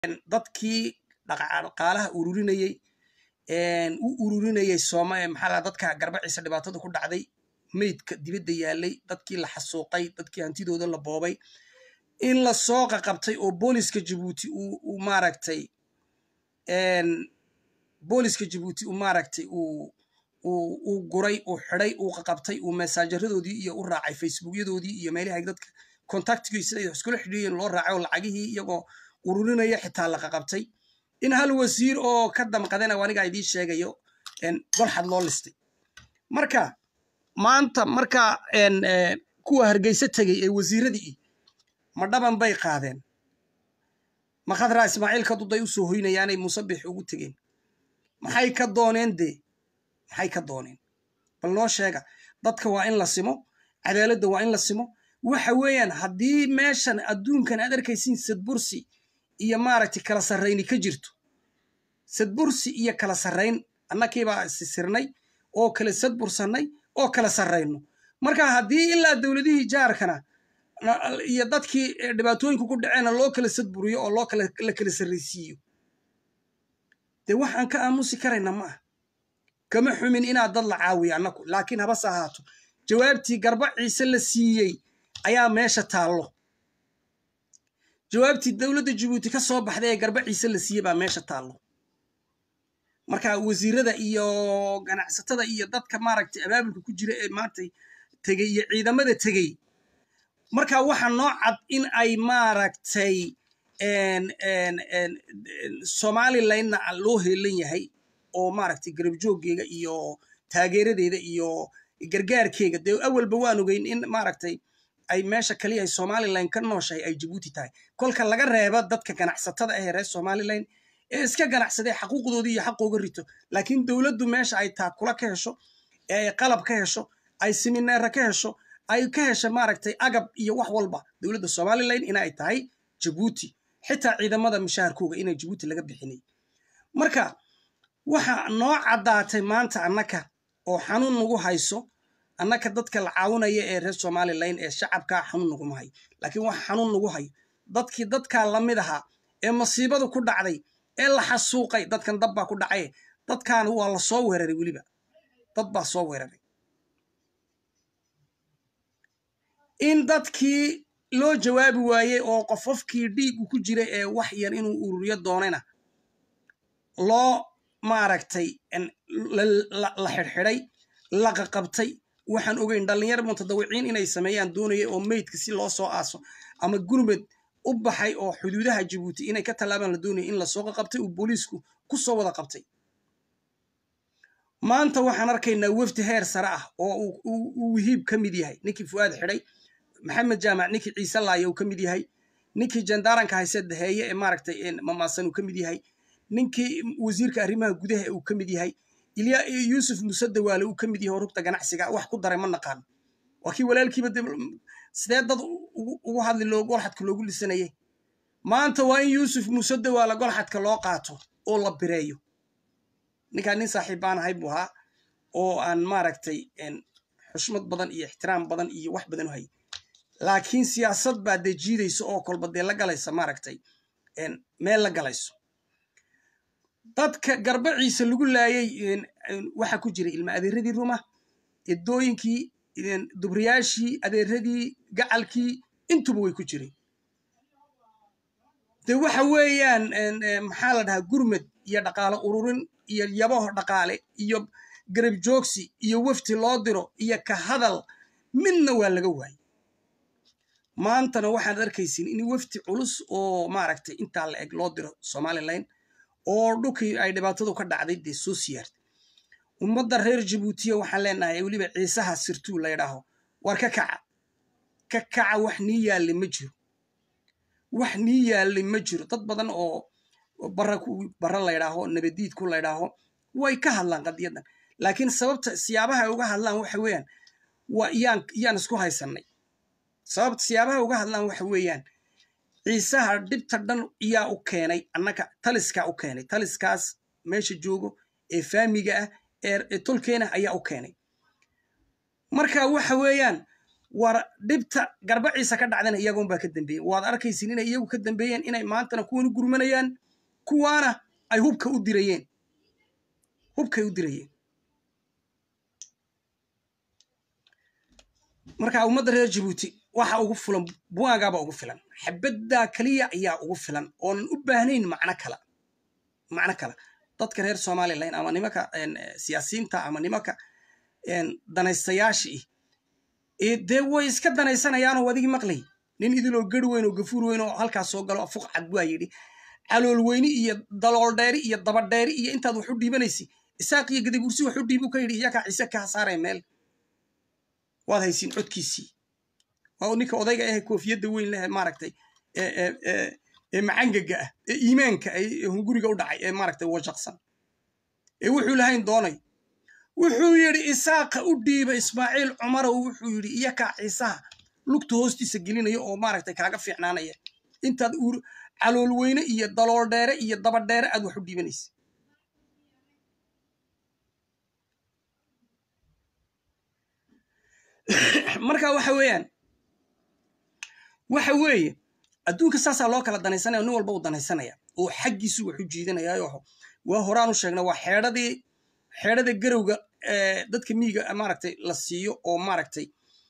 dadkii dhaqaalaha ururinayey u ururinayey sooma maxaa la dadka garbaciisa dhibaatada ku dhacday meydka dibadda yaalay dadkii la xasuuqay dadkii hantidooda la boobay in la soo qaqabtay oo booliska jabuuti uu maaragtay booliska jabuuti uu maaragtay uu uu guray uu xidhay uu qaqabtay uu mesaajaradoodii iyo u raacay facebookyadoodii iyo meelahay dadka contactigii siday iskula xidhiiyeen loo raacay oo lacagihii iyagoo ururinaya xitaa la qaqabtay in hal wasiir oo ka damqadana anigaa idiin sheegayo golxad loo listay marka maanta marka kuwa hargeysa tegey ee wasiiradii ma dhaban bay qaadeen ma khadraa ismaaciil kaduday u soo hoynayaanay musabix ugu tegeen maxay ka dooneen dee maxay ka dooneen bal noo sheega dadka waa in la simo cadaaladda waa in la simo waxa weeyaan haddii meeshan adduunkan aad arkaysiin sadbursi iyo maaragtay kala sarrayni ka jirto sadbursi iyo kala sarrayn annakiibaa sisirnay oo kala sadbursannay oo kala sarrayno marka haddii ilaa dowladihii jaarkana iyo dadkii dhibaatooyinku ku dhaceena loo kala sadburiyo oo loo la kala sarraysiiyo dee waxaan ka aamusi karayna ma ah kama xumin inaad dad la caawiyo annaku laakiin habase ahaato jawaabtii garba ciise la siiyey ayaa meesha taallo jawaabtii dowladda jabuuti ka soo baxday ee garba ciise la siiyey baa meesha taallo marka wasiirada iyo ganacsatada iyo dadka maaragtay abaabulka ku jira ee maanta tegey iyo ciidamada tegey marka waxa noo cad in ay maaragtay somalilandna loo heelan yahay oo maaragtay garabjooggeega iyo taageeradeeda iyo gargaarkeega dee awalba waan ogeyn in maaragtay ay meesha kaliya ay somaliland ka nooshahay ay jabuuti tahay kolka laga reebo dadka ganacsatada ahee reer somaliland ee iska ganacsadee xaquuqdoodii iyo xaqooga rito laakiin dowladdu meesha ay taakula ka hesho ee ay qalab ka hesho ay simineera ka hesho ay ka hesha maaragtay agab iyo wax walba dowladda somaliland inay tahay jabuuti xitaa ciidamada mishaharkooga inay jabuuti laga bixinay marka waxa noo caddaatay maanta annaka oo xanuun nagu hayso annaka dadka la caawinaya ee reer somaliland ee shacabkaa xanuun naguma hayo laakiin wax xanuun nagu hayo dadkii dadkaa lamid ahaa ee masiibadu ku dhacday ee la xasuuqay dadkan dab baa ku dhacay dadkan waa la soo weeraray weliba dad baa soo weeraray in dadkii loo jawaabi waayey oo qofofkii dhiigu ku jiray ee wax yar inuu ururiyo doonayna loo maaragtay la xidhxidhay la qaqabtay waxaan ogeyn dhallinyar mutadawiciin inay sameeyaan doonaya oo meydka si loo soo aaso ama gurmed u baxay oo xuduudaha jabuuti inay ka tallaabaan la doonaya in lasoo qaqabtay uu booliisku ku soo wada qabtay maanta waxaan arkaynaa wefdi heer sare ah oo uu wihiib ka mid yahay ninkii fu'aad xidhay maxamed jaamac ninkii ciise laaya uu ka mid yahay ninkii jandaaranka hayse daheeye ee maaragtay mamaasan uu ka mid yahay ninkii wasiirka arrimaha gudaha uu ka mid yahay ilya yuusuf muse dawaale uu ka mid yahay oo rugta ganacsiga wax ku daray ma naqaan waa kii walaalkiiba sidee dad ugu hadli loo golxadka loogu lisanayay maanta waa in yuusuf muse dawaale golxadka loo qaato oo la bireeyo ninkaan nin saaxiib baan ahay buu ahaa oo aan maaragtay xushmad badan iyo ixtiraam badan iyo wax badan u hay laakiin siyaasad baa dee jiidaysa oo kolba dee la galaysa maaragtay meel la galayso dadka garbaciisa lagu laayay waxaa ku jiray ilma adeeradii ruma edooyinkii dubriyaashii adeeradii gacalkii intuba way ku jireen de waxa weeyaan maxaa la dhahaa gurmed iyo dhaqaale ururin iyo yabaho dhaqaale iyo garab joogsi iyo wefti loo diro iyo ka hadal midna waa laga waayey maantana waxaad arkaysin in wefti culus oo maaragtay intaa la eg loo diro somaliland oo dhulkii ay dhibaatadu ka dhacday dee soo siyaartay ummadda reer jabuutiya waxaan leenahay weliba ciisaha sirtuu la ydhaaho war ka kaca ka kaca wax nii yaalli ma jiro wax nii yaalli ma jiro dad badan oo bara bara laydhaaho nabadiidku laydhaaho way ka hadlaan qadiyadan laakiin sababta siyaabaha ay uga hadlaan waxa weeyaan waa yaan yaan isku haysannay sababta siyaabaha uga hadlaan waxa weeyaan ciisaha dhibta dhan iyaa u keenay annaka taliskaa u keenay taliskaas meesha joogo ee faamiga ah ee tolkeena ayaa u keenay marka waxa weeyaan war dhibta garbaciisa ka dhacdana iyagoonbaa ka dambeeyey waad arkaysin inay iyagu ka dambeeyeen inay maantana kuwan u gurmanayaan kuwaana ay hubka u dirayeen hubkay u dirayeen marka ummadda reer jabuuti waxa ugu filan buagaaba ugu filan xabaddaa keliya ayaa ugu filan oonan u baahnayn macno kala macno kale dadka reer somalilan ama nimanka siyaasiyiinta ama nimanka danaystayaashii dee way iska danaysanayaanoo adigii maqlay nin idiloo gari weyn oo gafuur weyn oo halkaas soo galo fuq cad baa yidhi calool weyni iyo dalool dheeri iyo dabadheeri iyo intaad wax u dhiibanaysi isaaq iyo gadabursi wax u dhiibu ka yidhi iyakaa ciise kaa saaraya meel waad haysiin codkiisii waa ninka odayga ahe koofiyadda weyn leh maaragtay ee macangaga ah ee iimaanka ee hunguriga u dhacay ee maaragtay washaqsan ee wuxuu lahayn doonay wuxuu yidhi isaaqa u dhiiba ismaaciil cumarow wuxuu yidhi iyakaa ciisaha lugta hoostiisa gelinaya oo maaragtay kaaga fiicnaanaya intaad calool weyne iyo dalool dheere iyo dabadheere aad wax u dhiibanaysa marka waxa weeyaan waxa weeye adduunka saasaa loo kala danaysanaya nin walba u danaysanaya oo xaggiisu wax u jiidanayaayo waa horaan u sheegna waa xeedhadii xeedhada garowga dadka miiga maaragtay la siiyo oo maaragtay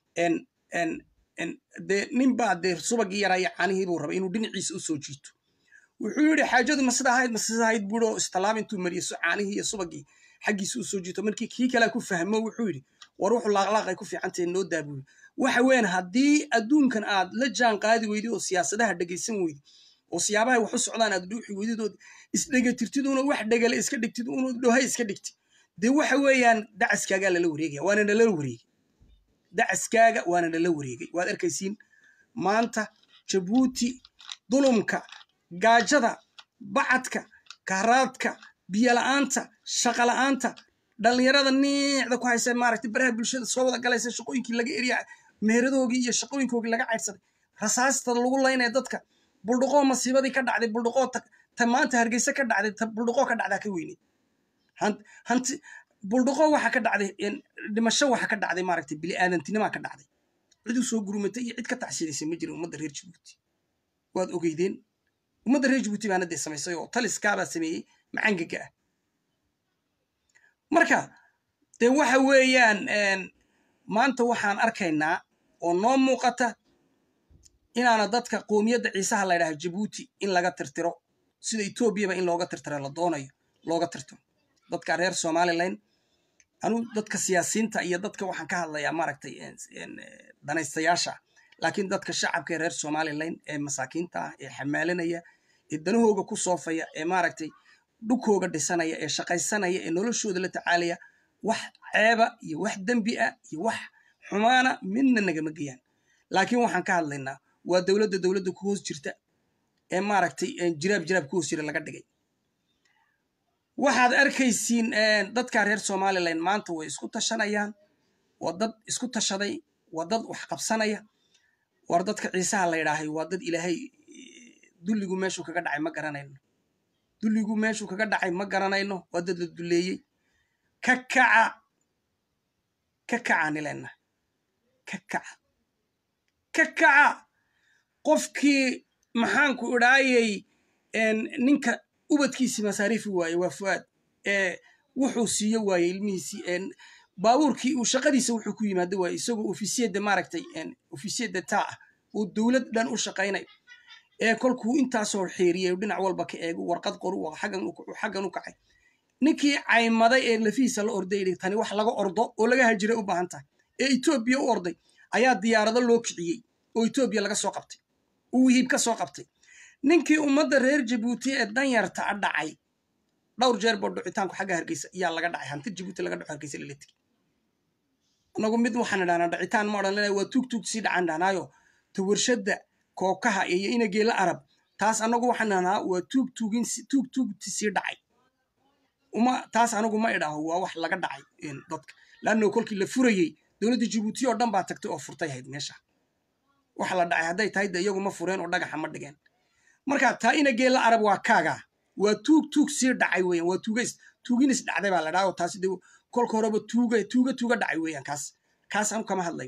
dee ninbaa dee subagii yaraayo caanihiibuu raba inuu dhinaciisa u soo jiito wuxuu yidhi xaajadu ma sida ahayd ma sida ahayd buuo istilaam intuu mariyo caanihii iyo subagii xaggiisa u soo jiito markii kii kalea ku fahmo wuxuu yidhi war wuxuu laaqlaaqay ku fiicantahe noo daabuyi waxa weyan haddii adduunkan aad la jaan qaadi weydi oo siyaasadaha dhegaysan weydi oo siyaabahay wax u socdaan aad dhuuxi weydid ood isdhegatirtid una wax dhegale iska dhigtid una dhohay iska dhigtid dee waxa weeyaan dacaskaagaa lala wareegaya waana nala wareegay dacaskaaga waana nala wareegay waad arkaysiin maanta jabuuti dulumka gaajada bacadka kahraadka biyola'aanta shaqola'aanta dhallinyarada niicda ku haysa maaragtay baraha bulshada soo wada galaysa shaqooyinkii laga eriya meeradoogii iyo shaqooyinkoogii laga caydsaday rasaasta lagu laynaya dadka buldhuqoo masiibadii ka dhacday buldhuqoo ta maanta hargeysa ka dhacday ta buldhuqoo ka dhacdaa ka weynay hanti buldhuqoo waxa ka dhacday dhimasho waxa ka dhacday maaragtay bili-aadantinimaa ka dhacday cid u soo gurumatay iyo cid ka tacsidaysay ma jirin ummadda reer jabuuti waad ogeydeen ummadda reer jabuuti baana dee samaysay oo taliskaabaa sameeyey macangaga ah marka dee waxa weeyaan maanta waxaan arkaynaa oo noo muuqata inaana dadka qoomiyadda ciisaha la ydhaha jabuuti in laga tirtiro sida etoobiyaba in looga tirtiro la doonayo looga tirtiro dadka reer somalilan anu dadka siyaasiyiinta iyo dadka waxaan ka hadlayaa maaragtay danaystayaasha laakiin dadka shacabka ee reer somalilan ee masaakiinta ah ee xamaalinaya ee danahooga ku soofaya ee maaragtay dhukooga dhisanaya ee shaqaysanaya ee noloshooda la tacaalaya wax ceeba iyo wax dembi ah iyo wax xumaana midna nagama geyaan laakiin waxaan ka hadlaynaa waa dowladda dowladda ku hoos jirta ee maaragtay jiraab jiraab ku hoos jira laga dhigay waxaad arkaysiin dadka reer somalilan maanta way isku tashanayaan waa dad isku tashaday waa dad wax qabsanaya war dadka ciisaha la ydhaahay waa dad ilaahay dulligu meeshuu kaga dhacay ma garanayno dulligu meeshuu kaga dhacay ma garanayno waa dad la duleeyey ka kaca ka kaca nilena ka kaca ka kaca qofkii maxaanku idhaayey ninka ubadkiisii masaariifi waaye waa fu'aad ee wuxuu siiyo waaye ilmihiisii baabuurkii uu shaqadiisa wuxuu ku yimaado waaye isagoo ofisiyada maaragtay ofisiyada taa ah oo dowlad dhan u shaqaynayo ee kolkuu intaasoo xeeriyay dhinac walba ka eego warqad qoru xaggan u kacay ninkii caymaday ee lafihiisa la orday tani wax laga ordo oo laga hajiray u baahan tahay ee etoobiya u orday ayaa diyaarado loo kiciyey oo etoobiya laga soo qabtay uu hiib ka soo qabtay ninkii ummadda reer jabuuti ee danyarta a dhacay dhowr jeer boo dhucitaanku xagga hargeysa iyaa laga dhacay hanti jabuuti laga dhaco hargeysa lala tegey anagu mid waxaan idhahnaa dhacitaan ma odhan lena waa tuug tuug sii dhacaan dhahnaayo ta warshadda kookaha iyo inageela arab taas anagu waxaan dhahnaa waa tuug tuugin tuug tuugti sii dhacay uma taas anagu ma idhaaho waa wax laga dhacay dadka laanno kolkii la furayey dowladda jabuuti oo dhan baa tagtay oo furtay hayd meesha wax la dhacay hadday tahay de iyagu ma fureen oo dhagaxa ma dhigeen marka taa inageela arab waa kaaga waa tuug tuug sii dhacay weyan waa tuugays tuuginis dhacday baa la dhaha oo taasi de kolka horeba tuuga tuuga tuuga dhacay weeyaan kaas kaas anu kama hadlay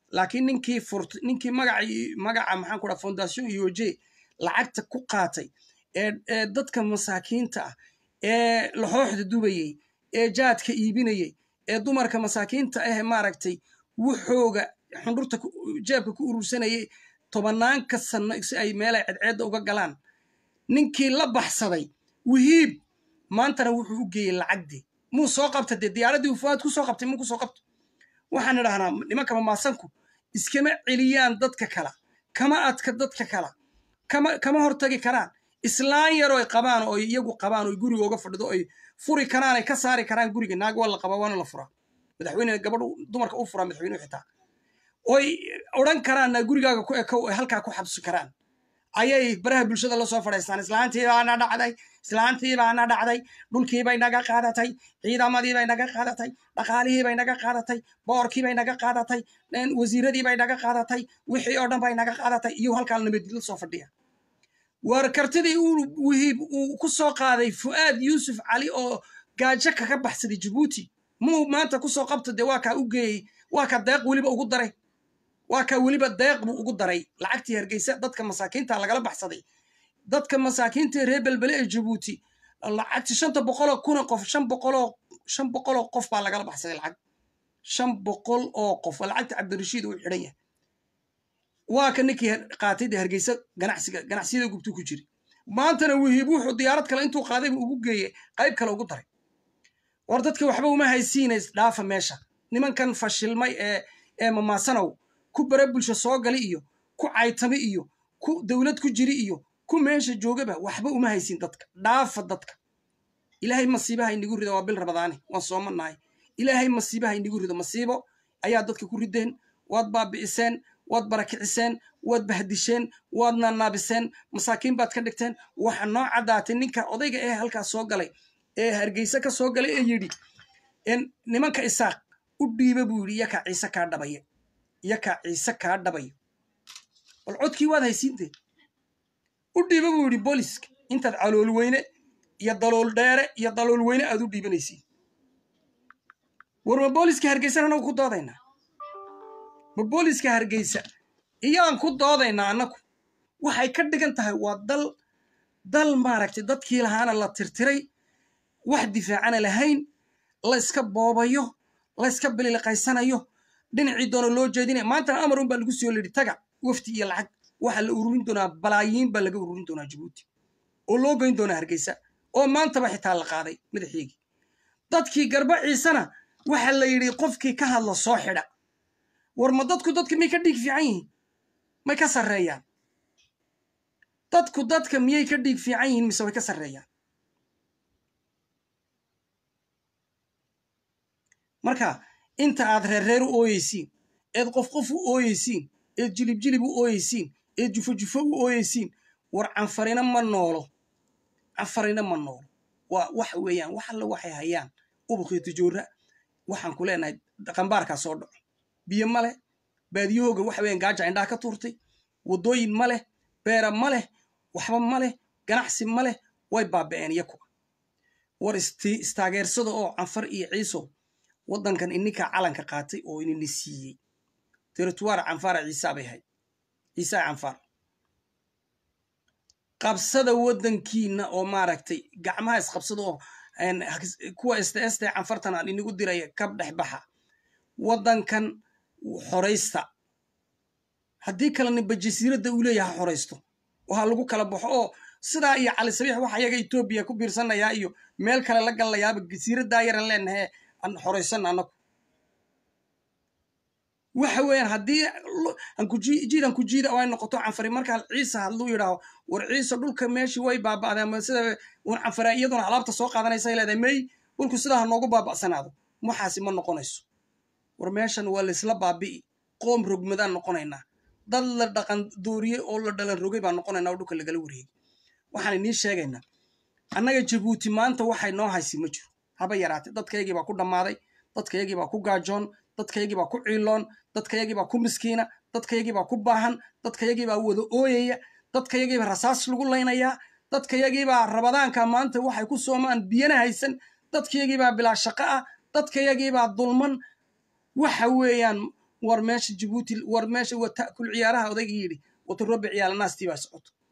laakiin ninkii furt ninkii magacii magaca maxaan ku dhaha fondation uoje lacagta ku qaatay ee dadka masaakiinta ah ee laxooxda dubayey ee jaadka iibinayey ee dumarka masaakiinta ah maaragtay wuxooga xundhurta jeebka ku urursanayay tobanaanka sanno si ay meelay cadceedda uga galaan ninkii la baxsaday wihiib maantana wuxuu u geeyey lacagdii muu soo qabta dee diyaaraddii uu fuaad ku soo qabtay muu ku soo qabto waxaan idhahnaa nimanka mamaasanku iskama celiyaan dadka kala kama adka dadka kala kama kama hortagi karaan islaan yaroo ay qabaan oo iyagu qabaan oo guriga uga fadhido ay furi karaan ay ka saari karaan guriga naag waa la qabaa waana la furaa madaxweyne gabadhu dumarka u furaa madaxweynuhu xitaa oy odhan karaanna gurigaaga ku ekow ay halkaa ku xabsi karaan ayay baraha bulshada la soo fadhaystaan islaantii baana dhacday islaantii baana dhacday dhulkiibay naga qaadatay ciidamadiibay naga qaadatay dhaqaalihiibay naga qaadatay boorkiibay naga qaadatay wasiiradiibay naga qaadatay wixii oo dhan bay naga qaadatay iyo halkaa nabadgel soo fadhiya war kartidii uu wihiib uu ku soo qaaday fu'aad yuusuf cali oo gaajo kaga baxsaday jabuuti muu maanta kusoo qabta dee waa kaa u geeyey waa ka deeq weliba ugu daray waa kaa weliba deeq buu ugu daray lacagtii hargeysa dadka masaakiinta lagala baxsaday dadka masaakiinta reer belbele ee jabuuti lacagti shanta boqoloo kuna qof shan boqoloo shan boqoloo qof baa lagala baxsaday lacag shan boqol oo qof waa lacagta cabdirashiid uu xidhan yahay waa ka ninkii qaatay dee hargeysa ganacsiga ganacsiyada gubtuu ku jiri maantana wihiib wuxuu diyaarad kale intuu qaaday buu ugu geeyey qayb kale ugu daray war dadka waxba uma haysiinays dhaafa meesha nimankan fashilmay ee ee mamaasanow ku bare bulsho soo gali iyo ku caytami iyo ku dowlad ku jiri iyo ku meesha joogaba waxba uma haysin dadka dhaafa dadka ilaahay masiibaha inagu rido waa bil rabadaane waan soomanahay ilaahay masiibaha inagu rido masiibo ayaa dadka ku rideen waad baabi'iseen waad barakiciseen waad bahdisheen waad naanaabiseen masaakiin baad ka dhigteen waxa noo caddaatay ninka odayga ee halkaas soo galay ee hargeysa ka soo galay ee yidhi nimanka isaaq u dhiiba buu yidhi yakaa ciise kaa dhabaya yakaa ciise kaa dhabayo bal codkii waad haysiintee u dhiiba buu yidhi booliska intaad calool weyne iyo dalool dheere iyo dalool weyne aad u dhiibanaysiin war ma booliska hargeysana anagu ku doodaynaa ma booliska hargeysa iyaan ku doodaynaa annagu waxay ka dhigan tahay waa dal dal maaragtay dadkii lahaana la tirtiray wax difaacana lahayn la iska boobayo la iska bililiqaysanayo dhinacii doona loo jeedinaya maantana amar un baa lagu soo lidhi taga wafti iyo lacag waxaa la ururin doonaa balaayiin baa laga ururin doonaa jabuuti oo loo geyn doonaa hargeysa oo maantaba xitaa la qaaday madaxeygii dadkii garba ciisena waxaa la yidhi qofkii ka hadla soo xidha war ma dadku dadka miyay ka dhiig fiican yihiin may ka sarreeyaan dadku dadka miyay ka dhiig fiican yihiin mise way ka sarreeyaan marka inta aad reerreer u ooyeysiin eed qof qof u ooyeysiin eed jilib jilib u ooyeysiin eed jufo jufo u ooyeysiin war canfarina ma noolo canfarina ma noolo waa waxa weeyaan wax alle waxay hayaan ubuqiyo tijoora waxaan ku leenahay qambaarkaa soo dhaco biyo ma leh baadiyahooga waxa weeyaan gaaja indhaha ka tuurtay waddooyin ma leh beera ma leh waxba ma leh ganacsi ma leh way baaba'een iyaku war istaageersada oo canfar iyo ciiso waddankan ininkaa calanka qaatay oo inini siiyey territuwaar canfaara ciisaa bay ahayd ciisaa canfaar qabsada waddankiina oo maaragtay gacmaha isqabsada oo kuwa este canfartan aan inigu diraya kab dhex baxa waddankan xoraysta haddii kalena bajasiiradda uu leeyaha ha xoraysto oo ha lagu kala baxo oo sidaa iyo cali sabiix waxa iyaga etoobiya ku biirsanayaa iyo meel kale la gallayaaba jasiiraddaa yaran leenahe aan xoraysan annagu waxa weeyaan haddii jiid aan ku jiida oo ay noqoto canfari markaa ciise hadluu yidhaaho war ciise dhulka meeshii way baaba'deen ama sida un canfaraa iyaduna alaabta soo qaadanaysa leedahay may dhulku sidaa ha noogu baaba'sanaado waxaasi ma noqonayso war meeshan waa laysla baabi'i qoom rogmadaan noqonaynaa dad la dhaqan dooriyey oo la dhalan rogay baan noqonaynaa oo dhulka lagala wareegay waxaan inii sheegaynaa annaga jabuuti maanta waxay noo haysi ma jiro haba yaraatay dadkaygii baa ku dhammaaday dadkaygii baa ku gaajoon dadkaygii baa ku ciiloon dadkayagii baa ku miskiina dadkayagii baa ku baahan dadkayagii baa wada ooyaya dadkayagii baa rasaas lagu laynayaa dadkayagii baa rabadaanka maanta waxay ku soomaan biyana haysan dadkayagii baa bilaa shaqo ah dadkayagii baa dulman waxa weeyaan war meesha jabuuti war meesha waa ta'kul ciyaaraha odaygii yidhi wata robe ciyaala naastii baa socoto